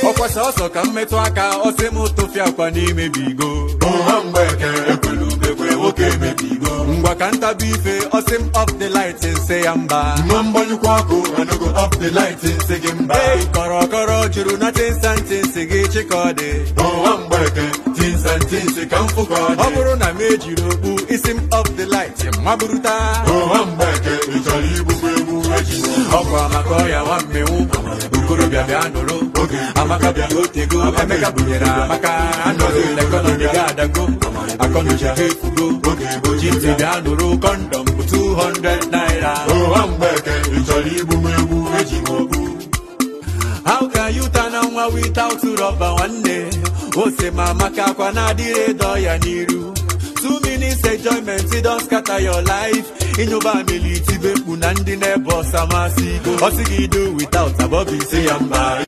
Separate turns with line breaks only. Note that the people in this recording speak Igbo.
ọkwasa ọsọ ka mmetụ aka ọsị m tụfịa akwa n'ime bigo
ụha mgbeke ekwelu ubekwe nwoke emebigo
ngwa ka ntabi ife ọsị m off the light nse ya mba
nwa mgbanyụkwa ọkụ anogo off the light nsị gị mba
ei kọrọkọrọ juru na tinsantinsi gị chịkọdị
ụha mgbeke tinsa ntinsi ka mfụ ka ọ
ọ
dị
bụrụ na m ejiri okpu isi m off the light maburuta
ụha mgbeke ị chọrọ igbukwa egwu eji
ọkwa maka ọya nwa mmenwu okorobịa bịa nụrụ amaka bịa otego emeka bunyere amaka anọghị ekọnọmi ga adago akọnuche ha efugo oji ntị bịa nụrụ kọndọm bụ 200 naira
ụha mgbeke ị chọrọ igbukwa egwu eji m okpu
how can you turn on nwa without rọba nwanne ose ma amaka akwa na-adịrị ịdọ ya n'iru two minutes enjoyment don scatter your life ịnyụba amili itibe mkpu na ndị na-ebe ọsa masị ọsị gị do without abọbụ isi ya mba